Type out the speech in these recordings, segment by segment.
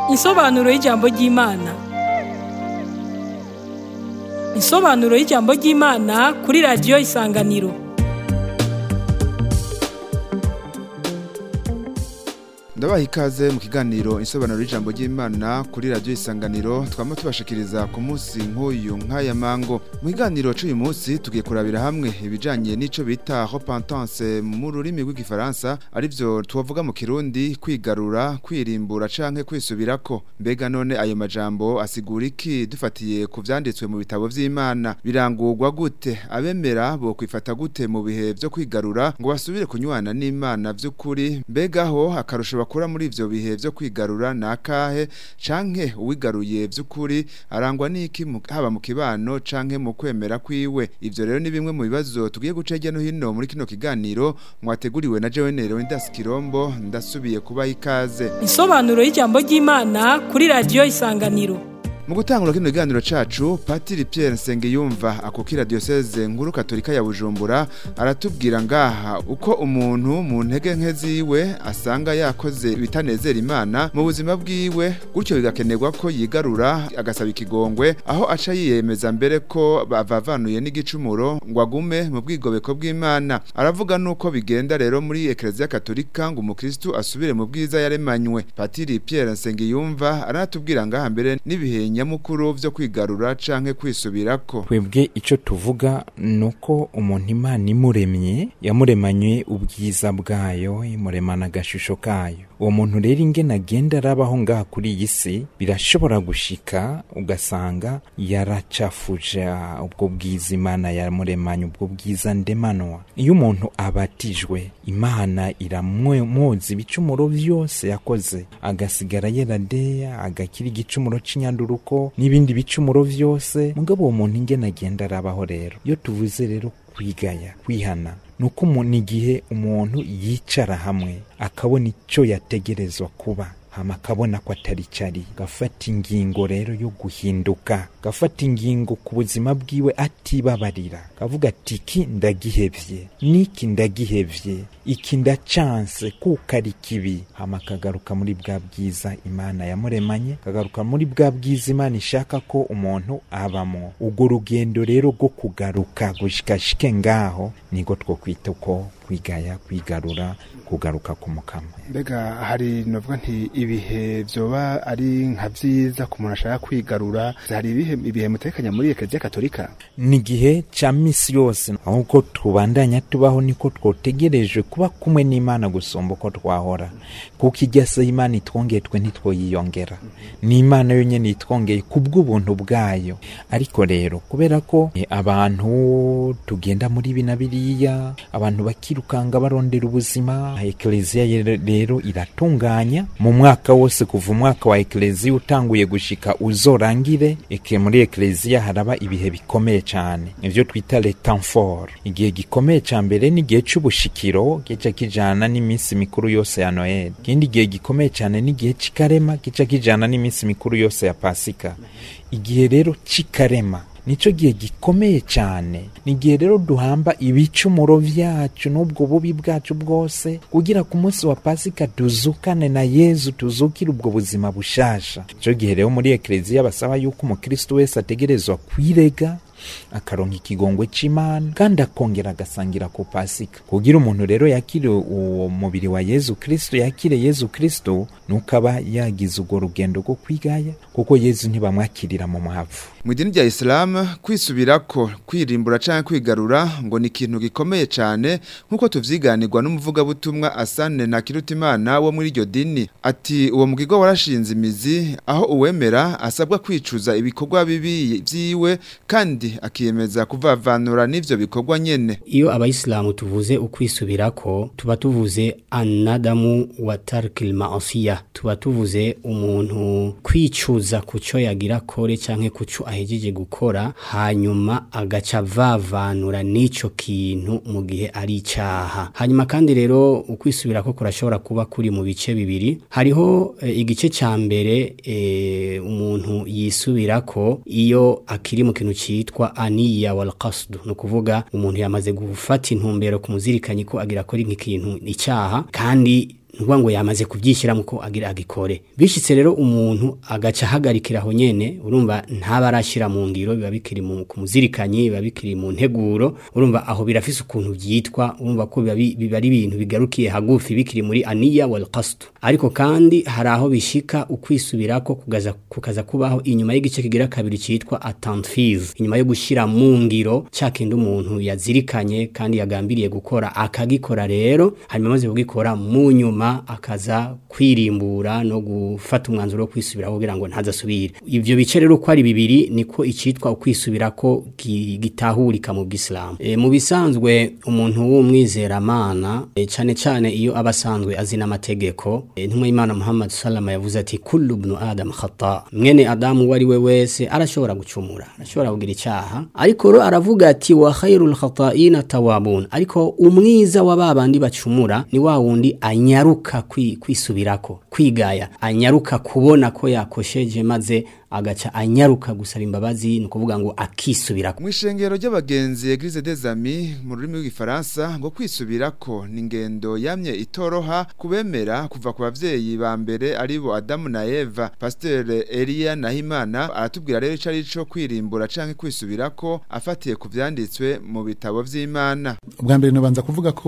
Insobanuro y'ijambo ry'Imana. Insobanuro y'ijambo ry'Imana kuri radiyo Isanganiro. ndabaha ikaze mu kiganiro insobanuro y'ijambo ry'imana kuri radiyo isanganiro twama tubashikiriza ku munsi nk'uyu nk'aya mango mu kiganiro c'uyu munsi tugiye kurabira hamwe ibijanye n'ico bita repentance mu rurimi rw'igifaransa arivyo tubavuga mu kirundi kwigarura kwirimbura canke kwisubirako mbega none ayo majambo asigura iki dufatiye ku vyanditswe mu bitabo vy'imana birangurwa gute abemera bo kwifata gute mu bihe vyo kwigarura ngo basubire kunywana n'imana vy'ukuri mbegaho akarusho bakura muri ivyo bihe vyo kwigarura nakahe canke uwigaruye vy'ukuri arangwa n'iki mu- haba mu kibano canke mu kwemera kwiwe ivyo rero ni bimwe mu bibazo tugiye guca hirya no hino muri kino kiganiro mwateguriwe na jewe nero Indas Kirombo ndasubiye kubaha ikaze Insobanuro y'ijambo ry'Imana kuri radiyo Isanganiro. mu gutangura kino kiganiro cacu patiri Pierre Nsengiyumva akukira diocese nkuru katolika ya Bujumbura aratubwira ngaha uko umuntu mu ntege nke ziwe asanga yakoze ibitanezera imana mu buzima bwiwe gutyo bigakenerwa ko yigarura agasaba ikigongwe aho aca yiyemeza mbere ko bavavanuye n'igicumuro ngo agume mu bwigobeko bw'imana aravuga nuko bigenda rero muri ekereziya katolika ngo umukristu asubire mu bwiza yaremanywe patiri Pierre Nsengiyumva aranatubwira ngaha mbere n'ibihe nyamukuru vyo kwigarura canke kwisubirako twebwe icyo tuvuga ni uko umuntu imana imuremye yamuremanye ubwiza bwayo imuremana agashusho kayo uwo muntu rero ingene agenda arabaho ngaha kuri iyi si birashobora gushika ugasanga yaracafuje ah, ubwo bwiza imana yamuremanye ubwo bwiza ndemanwa iyo umuntu abatijwe imana iramwoza ibicumuro vyose yakoze agasigara yeradeya agakira igicumuro c'inyanduruko n'ibindi bicumuro vyose mugabo uwo muntu ingene agenda arabaho rero iyo tuvuze rero kwigaya kwihana ni uko umuntu igihe umuntu yicara hamwe akabona icyo yategerezwa kuba hama akabona ko atari cari gafata ingingo rero yo guhinduka gafata ingingo ku buzima bwiwe atibabarira kavuga ati iki ndagihevye n'iki ndagihevye iki ndacanse kuko ari kibi hama akagaruka muri bwa bwiza imana yamuremanye kagaruka muri bwa bwiza imana ishaka ko umuntu abamo urwo rugendo rero rwo kugaruka gushikashike ngaho niko two kwita uko kwigaya kwigarura kugaruka ku mukama mbega hari novuga nti ibihe vyoba ari nka vyiza ku muntu ashaka kwigarura hari ibihe ibihe mutekanya muri ekereziya katolika ni igihe ca misi yose ahubwo tubandanya tubaho niko twotegerejwe kuba kumwe n'imana gusumba uko twahora kuko irya se imana itwongeye twe ntitwoyiyongera ni imana yonyene itwongeye kubw'ubuntu bwayo ariko rero kubera ko eh, abantu tugenda muri ibi na biriya abantu bakirukanga barondera ubuzima ekleziya ye- rero iratunganya mu mwaka wose kuva umwaka wa ekleziya utanguye gushika uzorangire eke muri ekleziya haraba ibihe bikomeye cyane ivyo twita le temps fort igihe gikomeye ca mbere ni igihe c'ubushikiro gica kijana n'iminsi mikuru yose ya noel ikindi gihe gikomeye cyane ni igihe c'ikarema gica kijana n'iminsi mikuru yose ya pasika igihe rero c'ikarema nico gihe gikomeye cyane ni igihe rero duhamba ibicumuro vyacu n'ubwo bubi bwacu bwose kugira ku munsi wa pasika tuzukane na yezu tuzukire ubwo buzima bushasha ico gihe rero muri ekleziya basaba yuko umukristo wese ategerezwa kwirega akaronka ikigongwe c'imana kandi akongera agasangira ku pasika kugira umuntu rero yakire uwo mubiri wa yezu kristo yakire yezu kristo nuko aba yagize urwo rugendo rwo kwigaya kuko yezu ntibamwakirira mu mwavu mu idini rya Islam kwisubirako kwirimbura canke kwigarura ngo ni ikintu gikomeye cane nkuko tuvyiganirwa n'umuvugabutumwa Asane na Kirutimana wo muri iryo dini ati uwo mugigo warashinze imizi aho uwemera asabwa kwicuza ibikorwa bibi vyiwe kandi akiyemeza kuvavanura n'ivyo bikorwa nyene iyo abayisilamu tuvuze ukwisubirako tuba tuvuze anadamu wa tarkil maasiya tuba tuvuze umuntu kwicuza ku cyo yagira kore canke ku cyo ahejeje gukora hanyuma agaca vavanura n'ico kintu mu gihe ari icaha hanyuma kandi rero ukwisubirako kurashobora kuba kuri mu bice bibiri hariho e, igice ca mbere e, umuntu yisubirako iyo akiri mu kintu citwa aniya wal qasd no kuvuga umuntu yamaze gufata intumbero kumuzirikanye ko agira kora nk'ikintu icyaha kandi nukuvuga ngo yamaze kubyishyiramo ko agira agikore bishitse rero umuntu agaca ahagarikira aho nyene urumva ntaba arashyira mu ngiro biba bikiri mu ku muzirikanyi biba bikiri mu nteguro urumva aho birafise ukuntu byitwa urumva ko biba bi- biba ari ibintu bigarukiye hagufi bikiri muri aniya wal qasd ariko kandi hari aho bishika ukwisubirako kugaza kukaza kubaho inyuma y'igice kigira kabiri cyitwa attentive inyuma yo gushyira mu ngiro cya kindi umuntu yazirikanye kandi yagambiriye gukora akagikora rero hanyuma amaze kugikora mu nyuma akaza kwirimbura no gufata umwanzuro wo kwisubiraho kugira ngo ntazasubire ivyo bice rero uko ari bibiri niko icitwa ukwisubirako gi- gitahurika mu bw'Islam e, mu bisanzwe umuntu w'umwizeramana e, cane cane iyo aba asanzwe azi n'amategeko e, ntumwe Imana Muhammad sallama yavuze ati kullu ibn adam khata mwene adamu wari we wese arashobora gucumura arashobora kugira icyaha ariko ro aravuga ati wa khairul khata'ina tawabun ariko umwiza wa babandi bacumura ni wa wundi anyaruka kwi- kwisubirako kwigaya anyaruka kubona ko yakosheje maze agaca anyaruka gusaba imbabazi ni ukuvuga ngo akisubirako mu ishengero ry'abagenzi Eglise des Amis mu rurimi rw'igifaransa ngo kwisubirako ni ingendo yamye itoroha kubemera kuva ku bavyeyi ba mbere aribo Adamu na Eva Pasteur Elia Nahimana aratubwira rero ico arico kwirimbura canke kwisubirako afatiye ku vyanditswe mu bitabo vy'Imana ubwa mbere nabanza kuvuga ko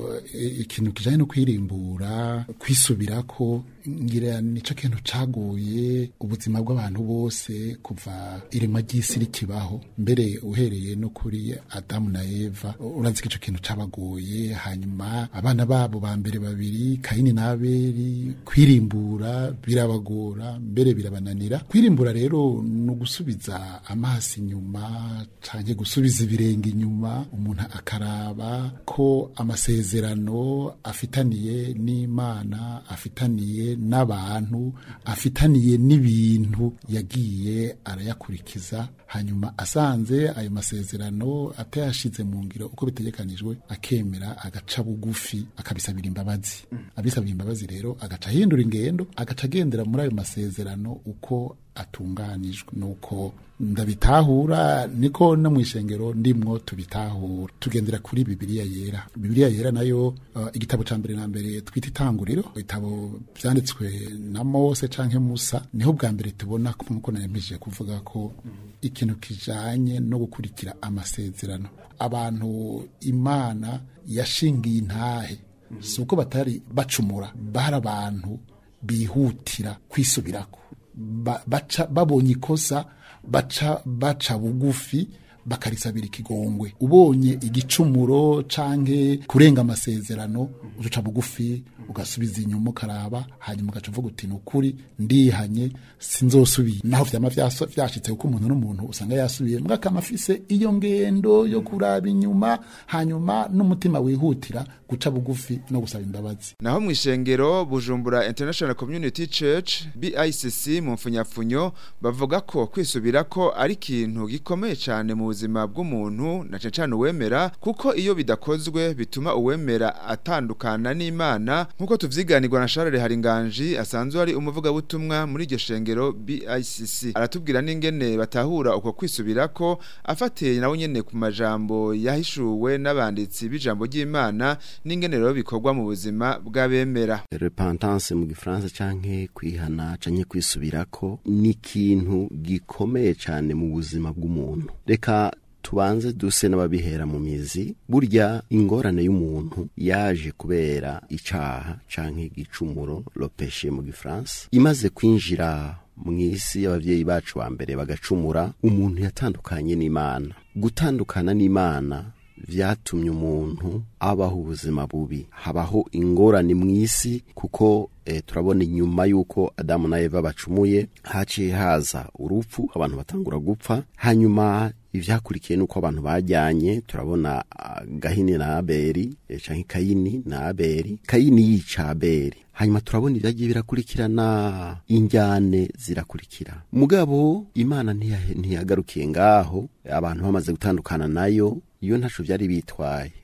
eh, ikintu kijanye no kwirimbura kwisubirako ngira nico kintu cagoye ubuzima bw'abantu bose kuva irema ry'isi rikibaho mbere uhereye no kuri Adamu na Eva urazi ko ico kintu cabagoye hanyuma abana babo ba mbere babiri Kaini na Abeli kwirimbura birabagora mbere birabananira kwirimbura rero no gusubiza amaso inyuma canke gusubiza ibirenge inyuma umuntu akaraba ko amasezerano afitaniye n'Imana afitaniye n'abantu afitaniye n'ibintu yagiye arayakurikiza hanyuma asanze ayo masezerano atayashize mu ngiro uko bitegekanijwe akemera agaca bugufi akabisabira imbabazi abisabira imbabazi rero agaca ahindura ingendo agaca agendera muri ayo masezerano uko atunganijwe nuko ndabitahura niko no mu ishengero ndimwo tubitahura tugendera kuri bibiliya yera bibiliya yera nayo uh, igitabo ca mbere na mbere twita itanguriro ibitabo vyanditswe na Mose canke Musa niho bwa mbere tubona nkuko nayempije kuvuga ko ikintu kijanye no gukurikira amasezerano abantu imana yashingiye intahe si uko batari bacumura bari abantu bihutira kwisubirako ba, baca babonye ikosa baca baca bugufi bakarisabira ikigongwe ubonye igicumuro canke kurenga amasezerano uca bugufi ugasubiza inyuma ukaraba hanyuma ugaca uvuga uti nukuri ndihanye sinzosubira naho vyama vyaso- vyashitse kuko umuntu n'umuntu usanga yasubiye mbwa akama afise iyo ngendo yo kuraba inyuma hanyuma n'umutima wihutira guca bugufi no gusaba imbabazi naho mu ishengero Bujumbura International Community Church BICC mu mfunyafunyo bavuga ko kwisubirako ari ikintu gikomeye cyane mu buzima bw'umuntu na cane cane uwemera kuko iyo bidakozwe bituma uwemera atandukana n'Imana nkuko tuvyiganirwa na Charles Haringanji asanzwe ari umuvugabutumwa muri iryo shengero BICC aratubwira n'ingene batahura uko kwisubirako afatiye nawe nyene ku majambo yahishuwe n'abanditsi b'ijambo ry'Imana n'ingene rero bikorwa mu buzima bw'abemera repentance mu gifaransa canke kwihana canke kwisubirako ni ikintu gikomeye cane mu buzima bw'umuntu reka tubanze duse n'ababihera mu mizi burya ingorane y'umuntu yaje kubera icaha canke igicumuro lopeshe mu gifaransa imaze kwinjira mu isi y'abavyeyi bacu ba mbere bagacumura umuntu yatandukanye n'imana gutandukana n'imana vyatumye umuntu abaho ubuzima bubi habaho ingorane mu isi kuko e, turabona inyuma y'uko adamu na eva bacumuye haciye haza urupfu abantu batangura gupfa hanyuma ivyakurikiye nuko abantu bajyanye turabona ah, gahini na abeli e, canke kayini na abeli kayini yica abeli hanyuma turabona ibyagiye birakurikirana injyane zirakurikira mugabo imana ntiya- ntiyagarukiye ngaho abantu bamaze gutandukana nayo iyo ntaco vyari bitwaye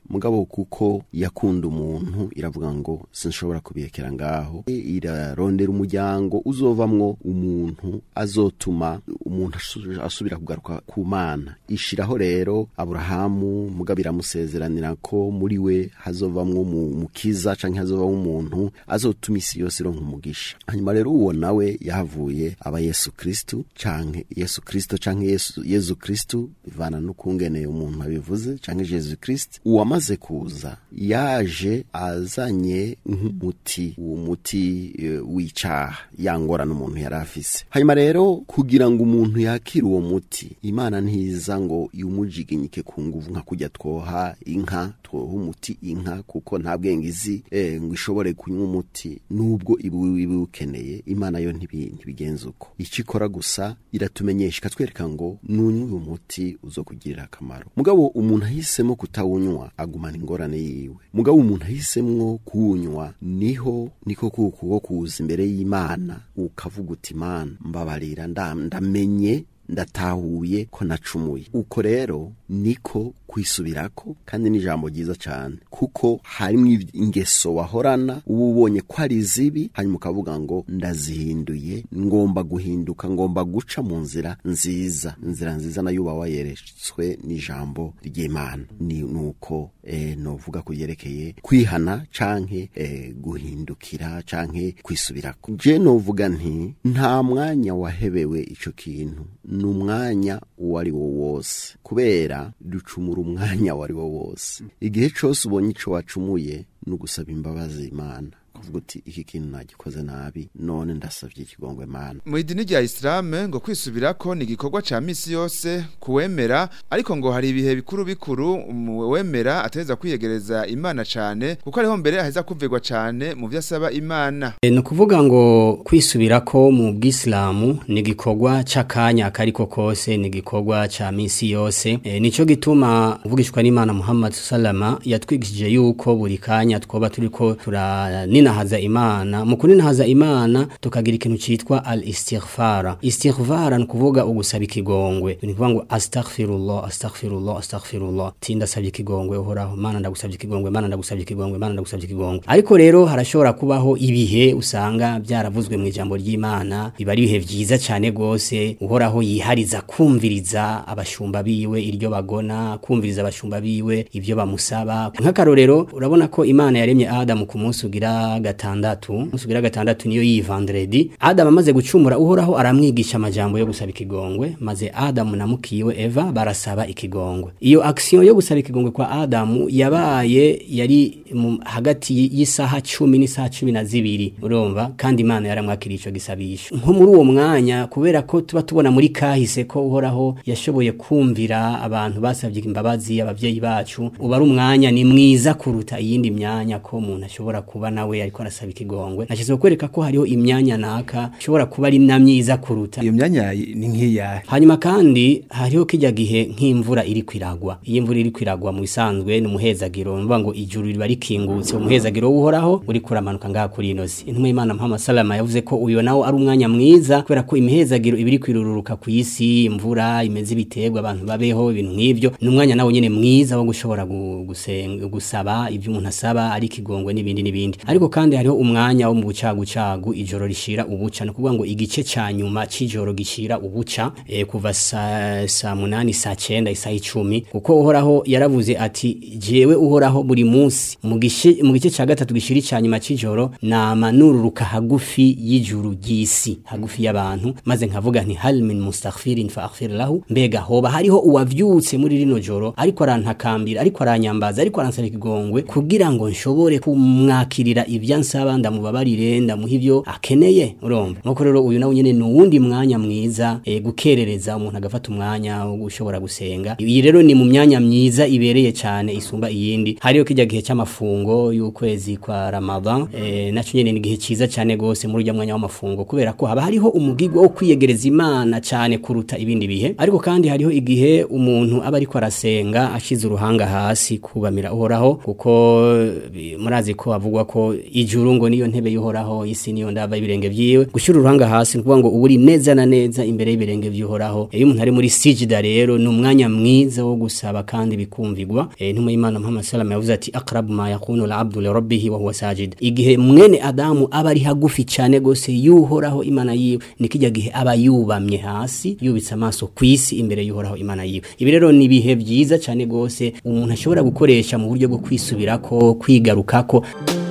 mugabo kuko yakunda umuntu iravuga ngo sinshobora kubiyekera ngaho irarondera umuryango uzovamwo umuntu azotuma umuntu asu- asubira kugaruka ku mana ishiraho rero aburahamu mugabo iramusezeranira ko muri we hazovamwo mu- mukiza canke hazovamwo umuntu azotuma isi yose ironka umugisha hanyuma rero uwo nawe yahavuye aba yesu kristu canke yesu kristo canke yesu, yesu kristu bivana n'ukungene umuntu abivuze canke jesu kristu uwamaze kuza yaje azanye nk'umuti uwo muti eh, w'icaha yangorana umuntu yari afise hanyuma rero kugira ngo umuntu yakire uwo muti imana ntiza ngo iwumujiginyike ku nguvu nka kujya twoha inka twoha umuti inka kuko nta bwenge izi eh, ngo ishobore kunywa umuti nubwo ibu ibiwukeneye imana yo ntibi- ntibigenza uko icyo ikora gusa iratumenyesha ikatwereka ngo nunywe uyu muti uzokugirira akamaro mugabo umuntu ahisemo kutawunywa agumana ingorane yiwe mugabo umuntu ahisemwo kuwunywa niho niko kuko kuza imbere y'imana ukavuga uti imana mbabarira nda- ndamenye ndatahuye ko nacumuye uko rero niko kwisubirako kandi ni ijambo ryiza cyane kuko harimo ingeso wahorana uba ubonye ko ari zibi hanyuma ukavuga ngo ndazihinduye ngomba guhinduka ngomba guca mu nzira nziza inzira nziza nayo uba wayeretswe n'ijambo ry'imana ni nuko eh, novuga ku byerekeye kwihana canke eh, guhindukira canke kwisubirako je novuga nti nta mwanya wahebewe ico kintu ni umwanya uwo ari wo wose kubera ducumura umwanya uwo ari wo wose igihe cose ubonye ico wacumuye ni ugusaba imbabazi imana kuvuga uti iki kintu nagikoze nabi none ndasavye ikigongwe mana mu idini rya isilamu ngo kwisubirako ni igikorwa ca misi yose kuwemera ariko ngo hari ibihe bikuru bikuru uwemera ateza kwiyegereza imana cane kuko ariho mbere aheza kuvirwa cane mu vyo asaba imana E, ni ukuvuga ngo kwisubirako mu bwisilamu ni igikorwa c'akanya akariko kose ni igikorwa ca misi yose e, nico gituma uvugishwa n'imana muhammad salama yatwigishije yuko buri kanya twoba turiko turaninahaza imana mu kuninahaza imana tukagira ikintu citwa al istighfara istighfara ni ukuvuga ugusaba ikigongwe ni ukuvuga ngo astaghfirullah astaghfirullah astaghfirullah ti ndasabye ikigongwe uhoraho mana ndagusabye ikigongwe mana ndagusabye ikigongwe mana ndagusabye ikigongwe ariko rero harashobora kubaho ibihe usanga byaravuzwe mu ijambo ry'imana biba ari ibihe vyiza cyane gose uhoraho yihariza kumviriza abashumba biwe iryo bagona kumviriza abashumba biwe ibyo bamusaba nk'akarorero urabona ko imana yaremye adamu ku munsi ugira gatandatu umunsi ugira gatandatu niyo yi vendredi adamu amaze gucumura uhoraho aramwigisha amajambo yo gusaba ikigongwe maze adamu na mukiwe eva barasaba ikigongwe iyo action yo gusaba ikigongwe kwa adamu yabaye yari mu- hagati y'isaha cumi n'isaha cumi na zibiri urumva kandi imana yaramwakiriye ico gisabisho nko muri uwo mwanya kubera ko tuba tubona muri kahise ko uhoraho yashoboye kumvira abantu basabye imbabazi abavyeyi bacu uba ari umwanya ni mwiza kuruta iyindi myanya ko umuntu ashobora kuba nawe ariko arasaba ikigongwe nashize kwereka ko hariho imyanya naka ishobora kuba ari na myiza kuruta iyo myanya ni nk'iyahe hanyuma kandi hariho kijya gihe nk'imvura iri kwiragwa iyo imvura iri kwiragwa mu bisanzwe ni umuhezagiro mvuga ngo ijuru riba rikingutse umuhezagiro w'uhoraho uri kuramanuka ngaha kuri ino si intumwa y'imana muhammad salama yavuze ko uyo nawo ari umwanya mwiza kubera ko imihezagiro iba iri kwirururuka ku isi imvura imeze ibiterwa abantu babeho ibintu nk'ivyo ni umwanya nawo nyene mwiza wo gushobora gu- gusenga gusaba ibyo umuntu asaba ari ikigongwe n'ibindi n'ibindi ariko kandi hariho umwanya wo mu bucagucagu ijoro rishira ubuca ni ukuvuga ngo igice ca nyuma c'ijoro gishira ubuca e, kuva saa sa munani saa cenda isaha icumi kuko uhoraho yaravuze ati jewe uhoraho buri munsi mu gice mu gice ca gatatu gishira ica nyuma c'ijoro nama nururuka hagufi y'ijuru ry'isi hagufi y'abantu maze nkavuga nti hal min mustaghfirin fa aghfir lahu mbega hoba hariho uwavyutse muri rino joro ariko arantakambira ariko aranyambaza ariko aransaba ikigongwe kugira ngo nshobore kumwakirira ivyo ansaba ndamubabarire ndamuha ivyo akeneye urumva nuko rero uyu nawe nyene ni uwundi mwanya mwiza e, gukerereza umuntu agafata umwanya wo gushobora gusenga iyi rero ni mu myanya myiza ibereye cyane isumba iyindi hariyo kijya gihe cy'amafungo y'ukwezi kwa Ramadan e, naco nyene ni igihe ciza cyane gose muri urya mwanya w'amafungo kubera ko haba hariho umugigwa wo kwiyegereza imana cyane kuruta ibindi bihe ariko kandi hariho igihe umuntu aba ariko arasenga ashize uruhanga hasi kubamira uhoraho kuko bi- murazi ko havugwa ko ijuru ngo niyo ntebe y'uhoraho isi niyo ndava y'ibirenge vyiwe gushira uruhanga hasi nukuvuga ngo uburi neza na neza imbere y'ibirenge vy'uhoraho iyo umuntu ari muri sijida rero ni umwanya mwiza wo gusaba kandi bikumvigwa e, ntuma y'imana muhammad sallam yavuze ati aqrabu ma yakunu al-abdu li rabbih wa huwa sajid igihe mwene adamu aba ari hagufi cyane gose y'uhoraho imana yiwe nikijya gihe aba yubamye hasi yubitse amaso kwisi imbere y'uhoraho imana yiwe ibi rero ni ibihe byiza cyane gose umuntu ashobora gukoresha mu buryo bwo kwisubirako kwigarukako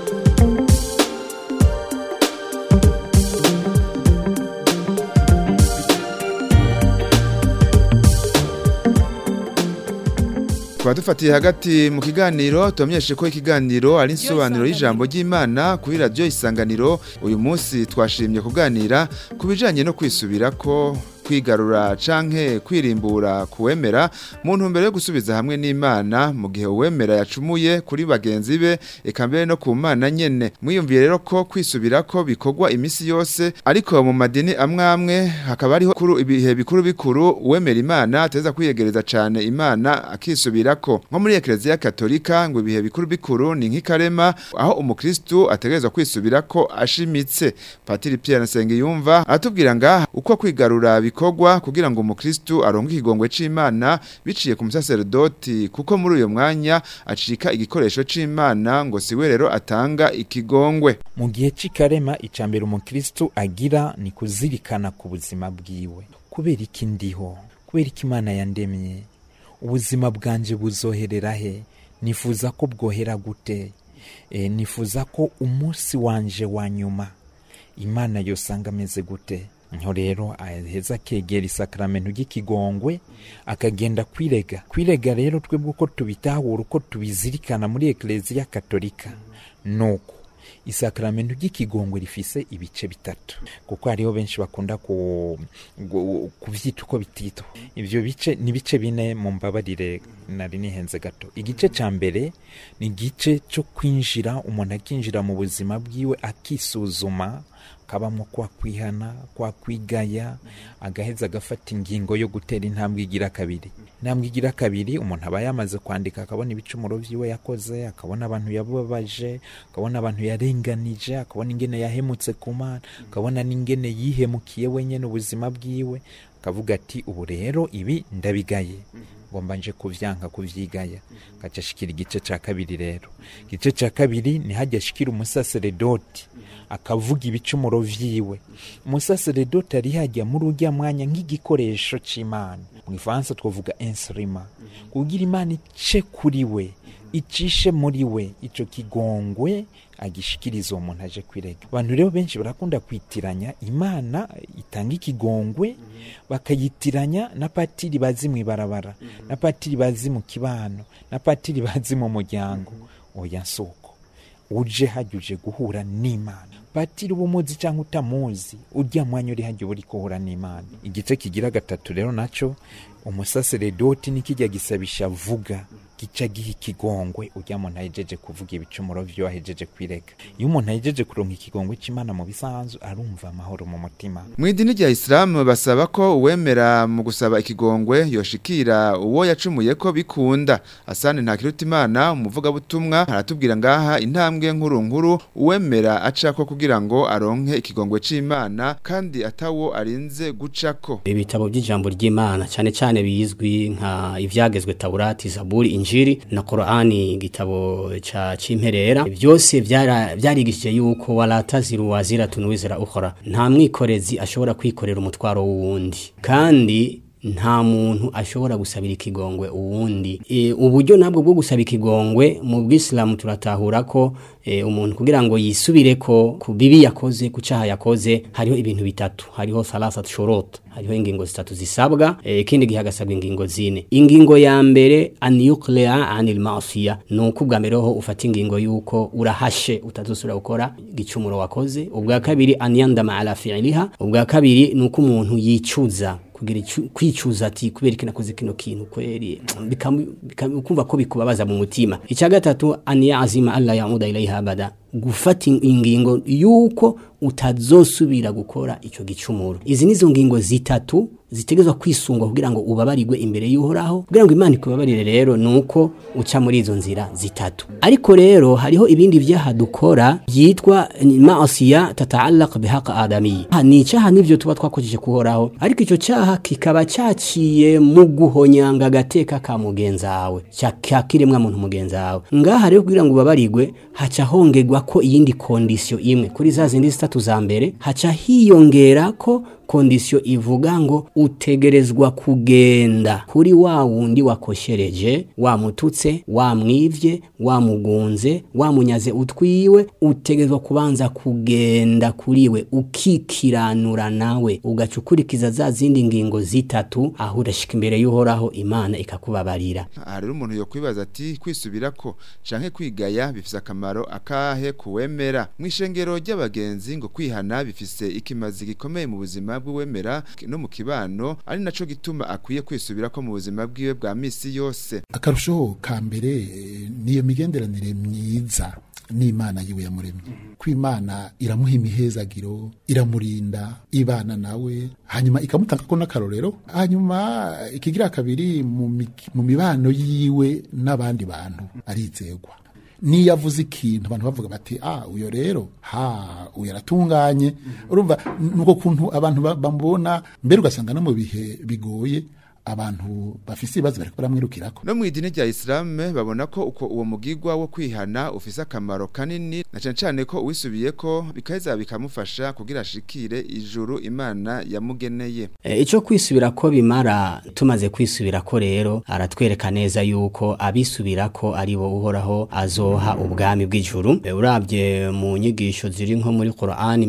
Tukaba dufatiye hagati mu kiganiro tubamenyeshe ko ikiganiro ari insobanuro y'ijambo ry'Imana kuri radio isanganiro uyu munsi twashimye kuganira ku bijanye no kwisubirako kwigarura canke kwirimbura kuwemera mu ntumbero yo gusubiza hamwe n'Imana mu gihe uwemera yacumuye kuri bagenzi be eka mbere no ku Mana nyene mwiyumviye rero ko kwisubirako bikorwa imisi yose ariko mu madini amwe amwe hakaba ariho kuru ibihe bikuru bikuru uwemera Imana ateza kwiyegereza cane Imana akisubirako nko muri Eklezia Katolika ngo ibihe bikuru bikuru ni nk'ikarema aho umukristu ategerezwa kwisubirako ashimitse Patiri Pierre Nsengiyumva atubwira ngaha uko kwigarura bikorwa kugira ngo umukristu aronke ikigongwe c'Imana biciye ku musaserdoti kuko muri uyo mwanya acika igikoresho c'Imana ngo siwe rero atanga ikigongwe mu gihe c'ikarema icambere umukristu agira ni kuzirikana ku buzima bwiwe kubera iki ndiho kubera iki imana yandemye ubuzima bwanje buzoherera he nifuza ko bwohera gute e, nifuza ko umunsi wanje wa nyuma imana yosanga ameze gute nko rero aheza akegera isakaramentu ry'ikigongwe akagenda kwirega kwirega rero twebwe uko tubitahura uko tubizirikana muri ekereziya katolika nuko isakaramentu ry'ikigongwe rifise ibice bitatu kuko hariho benshi bakunda ku- gu- kuvyita uko bititwa ivyo bice ni bice bine mu mbabarire nari nihenze gato igice ca mbere ni igice cyo kwinjira umuntu akinjira mu buzima bwiwe akisuzuma kabamo kwa kwihana kwa kwigaya agaheza agafata ingingo yo gutera intambwe igira kabiri intambwe igira kabiri umuntu aba yamaze kwandika akabona ibicumuro vyiwe yakoze akabona abantu yababaje akabona abantu yarenganije akabona ingene yahemutse ku mana akabona n'ingene yihemukiye wenyene ubuzima bwiwe akavuga ati ubu rero ibi ndabigaye ngomba nje kuvyanka kuvyigaya gaca ashikira igice ca kabiri rero igice ca kabiri ni hajya ashikira umusaseredoti akavuga ibicumuro vyiwe umusaseredoti ari hajya muri urya mwanya nk'igikoresho c'imana mu gifaransa twavuga insrima kugira imana ice kuri we icishe muri we ico kigongwe agishikiriza uwo muntu aje kwirega abantu rero benshi barakunda kwitiranya imana itanga ikigongwe bakayitiranya na patiri bazi mu ibarabara na patiri bazi mu kibano na patiri bazi mu muryango oya soko uje hajya uje guhura n'imana patiri uba umuzi cyangwa utamuzi urya mwanya uri hajya uba uri guhura n'imana igice kigira gatatu rero naco umusaseredoti nikijya gisabisha vuga gica giha ikigongwe ujya muntu ahejeje kuvuga ibicumuro vyo ahejeje kwirega iyo umuntu ahejeje kuronka ikigongwe c'imana mu bisanzwe arumva amahoro mu mutima mu idini rya isilamu basaba ko uwemera mu gusaba ikigongwe yoshikira uwo yacumuye ko bikunda asane ntakirutimana umuvugabutumwa aratubwira ngaha intambwe nkuru nkuru uwemera acako kugira ngo aronke ikigongwe c'imana kandi atawo arinze gucako ibitabo by'ijambo ry'Imana cyane cyane bizwi nka ivyagezwe Taurati Zaburi Injili na Qur'ani igitabo ca cimperera byose byara- byarigishije yuko wala taziru wazira tunwizira ukhra nta mwikorezi ashobora kwikorera umutwaro w'uwundi kandi nta muntu ashobora gusabira ikigongwe uwundi e, uburyo nabwo bwo gusaba ikigongwe mu bwisilamu turatahura ko e, umuntu kugira ngo yisubire ko ku bibi yakoze ku cyaha yakoze hariho ibintu bitatu hariho thalathat shurut hariho ingingo zitatu zisabwa e, ikindi gihe hagasabwa ingingo zine ingingo ya mbere an yuqli'a anil ma'siya nuko ubwa mbere ho ufata ingingo yuko urahashe utazosubira gukora igicumuro wakoze ubwa kabiri an yandama ala fi'liha ubwa kabiri nuko umuntu yicuza kugira icu- kwicuza ati kubera iki nakoze kino kintu kweri bikamu- bikamu- ukumva ko bikubabaza mu mutima icya gatatu an yazima alla yauda ilaiha abada gufata in- ingingo yuko utazosubira gukora ico gicumuro izi nizo ngingo zitatu zitegezwa kwisungwa kugira ngo ubabarirwe imbere y'uhoraho kugira ngo imana ikubabarire rero nuko uca muri izo nzira zitatu ariko rero hariho ibindi vyaha dukora byitwa maasiya tataallaq bihaqa adami ni icaha nivyo tuba twakojeje kuhoraho ariko ico caha kikaba caciye mu guhonyanga agateka ka mugenzi wawe ca kiremwa muntu mugenzi wawe ngaha rero kugira ngo ubabarirwe haca hongerwa ko iyindi kondisiyo imwe kuri za zindi zitatu za mbere haca hiyongera ko kondisiyo ivuga ngo utegerezwa kugenda kuri wa wundi wakoshereje wamututse wamwivye wamugunze wamunyaze utwiwe utegerezwa kubanza kugenda kuriwe ukikiranura nawe ugaca ukurikiza za zindi ngingo zitatu aho urashika imbere y'uhoraho imana ikakubabarira aha rero umuntu yokwibaza ati kwisubirako canke kwigaya bifise akamaro akahe kuwemera mw'ishengero ry'abagenzi ngo kwihana bifise ikimazi gikomeye mu buzima bw'uwemera no mu kibano ari naco gituma akwiye kwisubirako mu buzima bwiwe bwa misi yose akarusho ka mbere eh, niyo migenderanire myiza n'imana yiwe yamuremye ko imana iramuha imihezagiro iramurinda ibana nawe hanyuma ikamutanga ko n'akarorero hanyuma ikigira kabiri mu mi- mu mibano yiwe n'abandi bantu arizegwa niyo avuze ikintu abantu bavuga bati ah uyo rero ha uyo aratunganye urumva nuko kuntu abantu ba- bamubona mbere ugasanga no mu bihe bigoye abantu bafise ibibazo bariko baramwirukirako no mu idini rya Islam babona ko uko uwo mugigwa wo kwihana ufise akamaro kanini na cane cane ko uwisubiyeko bikaheza bikamufasha kugira ashikire ijuru Imana yamugeneye E, ico kwisubira ko bimara tumaze kwisubira ko rero aratwereka neza yuko abisubira ko ari bo uhoraho azoha ubwami bw'ijuru e, urabye mu nyigisho ziri nko muri Qur'ani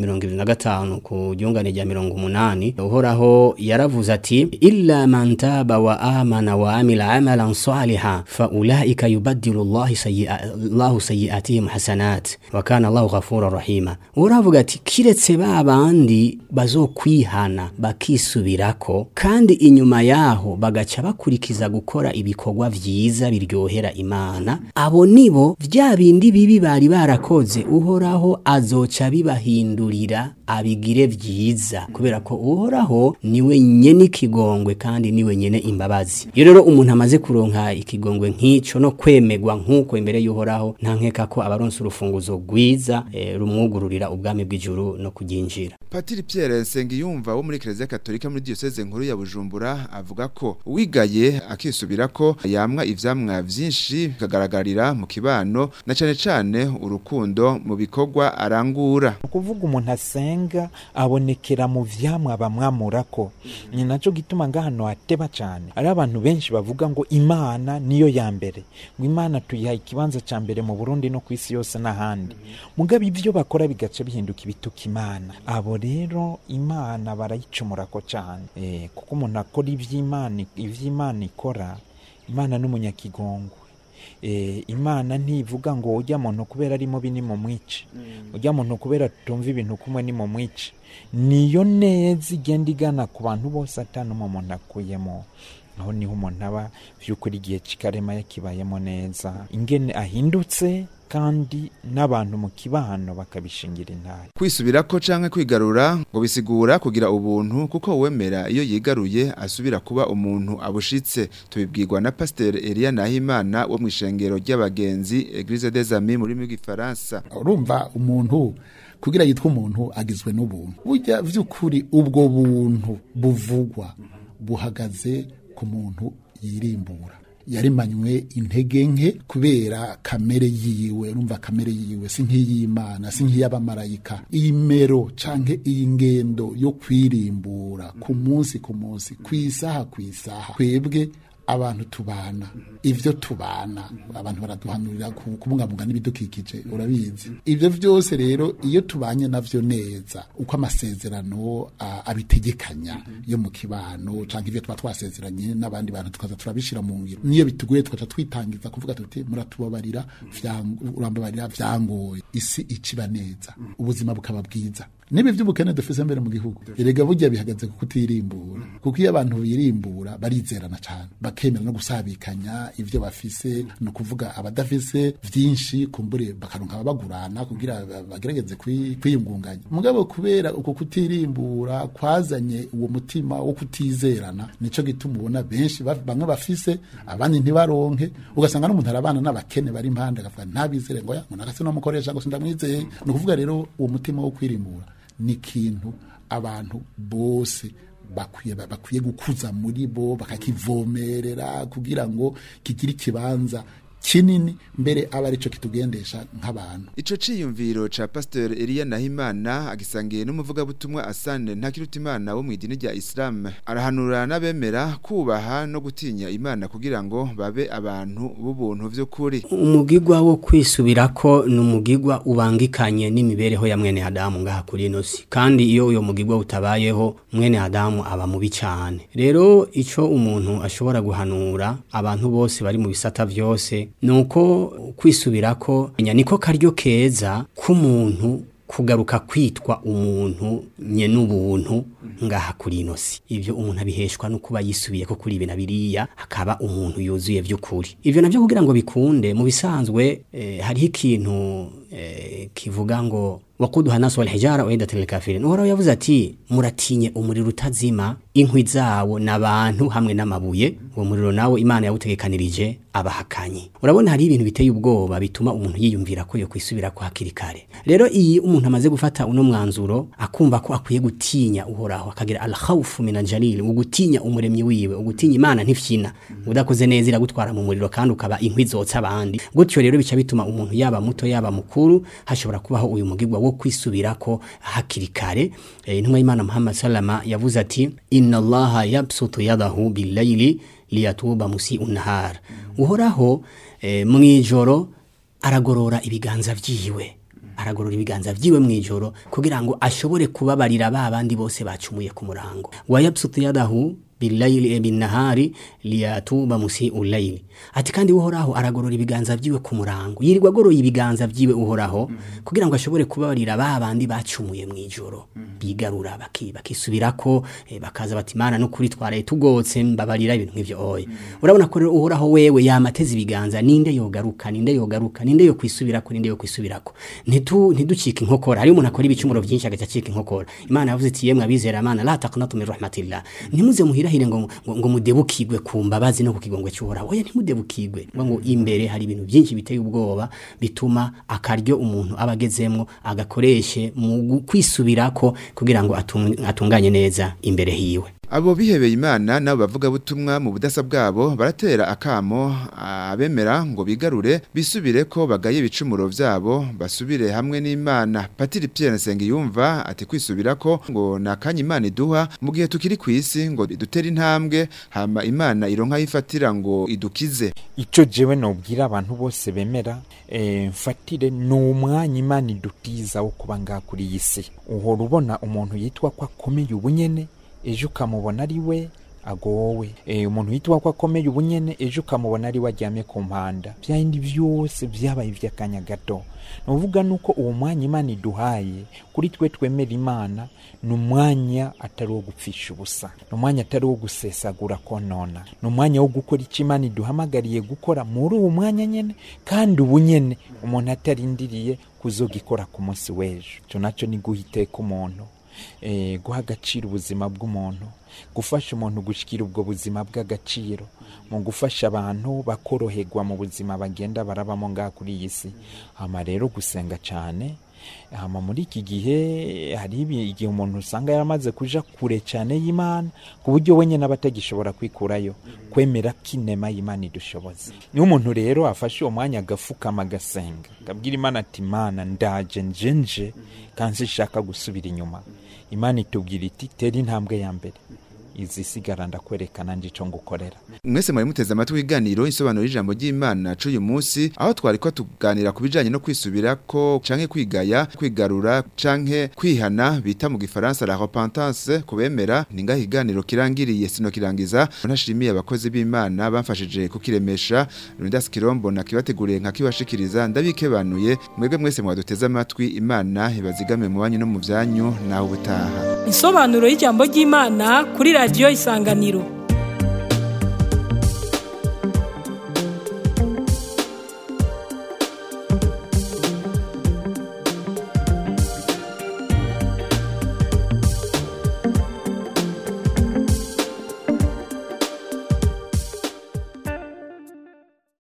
25 ku ryungane rya 180 uhoraho yaravuze ati illa man taba wa amana wa amila amalan salihan fa ulaika yubaddilu Allah sayyi'a Allah sayyi'atihim hasanat wa kana Allah ghafurur rahima uravuga ati kiretse ba bandi bazokwihana bakisubirako kandi inyuma yaho bagaca bakurikiza gukora ibikorwa vyiza biryohera imana abo nibo vya bindi bibi bari barakoze uhoraho azoca bibahindurira abigire vyiza kubera ko uhoraho niwe nyene ikigongwe kandi niwe nyene imbabazi iyo rero umuntu amaze kuronka ikigongwe nk'ico no kwemegwa nk'uko imbere y'uhoraho nta nkeka ko abaronse urufunguzo rwiza eh, rumwugururira ubwami bw'ijuru no kuryinjira Patiri Pierre Nsengiyumva wo muri Kiliziya Katolika muri diocese nkuru ya Bujumbura avuga ko uwigaye akisubirako yamwa ivyamwa vyinshi bikagaragarira mu kibano na cane cane urukundo mu bikorwa arangura ukuvuga umuntu asenga abonekera mu vyamwa bamwamurako ni naco gituma ngahano hateba cane ari abantu benshi bavuga ngo imana niyo ya mbere ngo imana tuyiha ikibanza ca mbere mu burundi no kw'isi yose n'ahandi mugabo ivyo bakora bigaca bihinduka ibituka imana abo rero imana barayicumurako cane eh, kuko umuntu akora ivy'imana ivy'imana ikora imana n'umunyakigongwe eh, imana ntivuga ngo ujya muntu kubera ari mubi ni mu mwice ujya muntu kubera tutumva ibintu kumwe ni mu mwice niyo neza igenda igana ku bantu bose atanumwe umuntu akuyemo aho niho umuntu aba vy'ukuri igihe kikarema yakibayemo neza ingene ahindutse kandi n'abantu mu kibano bakabishingira intare kwisubirako canke kwigarura ngo bisigura kugira ubuntu kuko uwemera iyo yigaruye asubira kuba umuntu abushitse tubibwirwa na Pasteur Elia Nahimana wo mw'ishengero ry'abagenzi Eglise des Amis muri rw'igifaransa urumva umuntu kugira yitwa umuntu agizwe n'ubuntu burya vy'ukuri ubwo buntu buvugwa buhagaze ku muntu yirimbura yarimanywe intege nke kubera kamere yiwe urumva kamere yiwe si nk'iy'imana si nk'iy'abamarayika iyi mero canke iyi ngendo yo kwirimbura ku munsi ku munsi ku isaha ku isaha twebwe abantu tubana ivyo tubana abantu baraduhanurira ku- kubungabunga n'ibidukikije urabizi ivyo vyose rero iyo tubanye navyo neza uko amasezerano a- abitegekanya yo mu kibano canke ivyo tuba twasezeranye n'abandi bantu tukaza turabishira mu ngiro niyo bitugoye tukaca twitangiza kuvuga tuti muratubabarira vyang- urambabarira vyangoye isi iciba neza ubuzima bukaba bwiza niba ivy'ubukene dufise mbere mu gihugu erega burya bihagaze ku kutirimbura kuko iyo abantu birimbura barizerana cane bakemera no gusabikanya ivyo bafise ni ukuvuga abadafise vyinshi kumbure bakaronka ababagurana kugira ba- bagerageze kwi- kwiyungunganya mugabo kubera uko kutirimbura kwazanye uwo mutima wo kutizerana nico gituma ubona benshi ba- bamwe bafise abandi ntibaronke ugasanga n'umuntu arabana n'abakene bari impande akavuga ntabizere ngo ya ngo nakase no mukoresha ngo sindamwizeye ni ukuvuga rero uwo mutima wo kwirimbura ni ikintu abantu bose bakwiye bakwiye gukuza muri bo bakakivomerera kugira ngo kigire ikibanza kinini mbere aba arico kitugendesha nk'abantu Ico ciyumviro ca Pasteur Elia Nahimana agisangiye n'umuvugabutumwa Asane Ntakirutimana wo mw'idini rya Islam arahanura n'abemera kubaha no gutinya Imana kugira ngo babe abantu b'ubuntu vy'ukuri umugigwa wo kwisubirako ni umugigwa ubangikanye n'imibereho ya mwene Adamu ngaha kuri ino si kandi iyo uyo mugigwa utabayeho mwene Adamu aba mubi cyane rero ico umuntu ashobora guhanura abantu bose bari mu bisata vyose nuko kwisubirako nya niko karyo keza k'umuntu kugaruka kwitwa umuntu nye n'ubuntu ngaha kuri ino si ivyo umuntu abiheshwa no kuba yisubiye ko kuri ibi na biriya akaba umuntu yuzuye vy'ukuri ivyo navyo kugira ngo bikunde mu bisanzwe eh, hariho ikintu eh, kivuga ngo wakuduha nasu wal hijara uidatil lil kafirin uhoraho yavuze ati muratinye umuriro utazima inkwi zawo n'abantu hamwe n'amabuye uwo muriro nawo imana yawutegekanirije abahakanyi urabona hari ibintu biteye ubwoba bituma umuntu yiyumvira ko yo kwisubira ko hakiri kare rero iyi umuntu amaze gufata uno mwanzuro akumva ko akwiye gutinya uhoraho akagira al khawfu min aljalil ugutinya umuremyi wiwe ugutinya imana ntifyina udakoze neza iragutwara mu muriro kandi ukaba inkwi zotsa abandi gutyo rero bica bituma umuntu yaba muto yaba mukuru hashobora kubaho uyu mugigwa wo kwisubirako hakiri kare Eh, intumwa y'imana muhammad salama yavuze ati inna allaha yabsutu yadahu billayli liyatuba musiu nahar uhoraho eh, mwijoro aragorora ibiganza vyiwe aragorora ibiganza vyiwe mwijoro kugira ngo ashobore kubabarira ba bandi bose bacumuye ku murango wayabsutu yadahu bilayili binahari liyatuba musiu layli ati kandi uhoraho aragorora ibiganza vyiwe ku murango yirirwa agoroye ibiganza vyiwe uhoraho kugira ngo ashobore kubabarira ba bandi bacumuye mwijoro bigarura baki bakisubirako eh, bakaza bati mana n'ukuri twaraye tugotse mbabarira ibintu nk'ivyo oya urabona ko rero uhoraho wewe yamateze ibiganza ninde yogaruka ninde yogaruka ninde yo kwisubirako ninde yo kwisubirako ntitu ntiducike inkokora hari umuntu akora ibicumuro byinshi agaca acika inkokora imana yavuze ati yemwe abizera mana la taqnatu min rahmatillah ntimuze muhirahire ngo ngo, ngo mudebukirwe ku mbabazi no ku kigongwe cy'uhoraho oya ntimudebukirwe ngo ngo imbere hari ibintu byinshi biteye ubwoba bituma akaryo umuntu aba agezemwo agakoreshe mu gu- kwisubirako kugira ngo atung- atunganye neza imbere hiwe Abo bihebeye Imana nabo bavuga butumwa mu budasa bwabo baratera akamo abemera ngo bigarure bisubire ko bagaye ibicumuro vyabo basubire hamwe n'Imana Patiri Pierre Nsengiyumva ati kwisubirako ngo nakanye Imana iduha mu gihe tukiri kwisi ngo dutere intambwe hama Imana ironka yifatira ngo idukize icyo jewe nobwira abantu bose bemera eh, mfatire ni umwanya imana idutiza wo kuba ngaha kuri iyi si uhora ubona umuntu yitwa ko akomeye ubunyene ejo ukamubona ari we agowe e, umuntu yitwa ko akomeye ubunyene ejo ukamubona ari we aryamye ku mpanda bya bindi byose byabaye iby'akanya gato ni ukuvuga nuko uwo mwanya imana iduhaye kuri twe twemera imana ni umwanya atari uwo gupfisha ubusa ni umwanya atari uwo gusesagura konona ni umwanya wo gukora icyo imana iduhamagariye gukora muri uwo mwanya nyene kandi ubu nyene umuntu atarindiriye kuzogikora ku munsi w'ejo icyo nacyo ni guha iteka umuntu eh, guha agaciro ubuzima bw'umuntu gufasha umuntu gushyikira ubwo buzima bw'agaciro mu gufasha abantu bakoroherwa mu buzima bagenda barabamo ngaha kuri iyi si hama rero gusenga cyane hama muri iki gihe hari ibi- igihe umuntu usanga yaramaze kuja kure cyane y'imana ku buryo we nyine aba atagishobora kwikurayo kwemera ko inema y'imana idushoboza niyo umuntu rero afashe uwo mwanya agafukama agasenga akabwira imana ati imana ndaje nje nje kandi sinshaka gusubira inyuma imana itubwira iti tera intambwe ya mbere izisigara ndakwerekana ndico ngukorera mwese mwari muteze amatwi w'iganiro insobanuro y'ijambo ry'Imana c'uyu munsi aho twari ko tuganira ku bijanye no kwisubirako canke kwigaya kwigarura canke kwihana bita mu gifaransa la repentance kubemera ninga higaniro kirangiriye sino kirangiza ntashimiye abakozi b'Imana bamfashije kukiremesha Rundas Kirombo na kibateguriye nka kibashikiriza ndabikebanuye mwebwe mwese mwaduteze amatwi Imana ibazigame mu banyu no mu vyanyu naho ubutaha Insobanuro y'ijambo ry'Imana kuri radio Isanganiro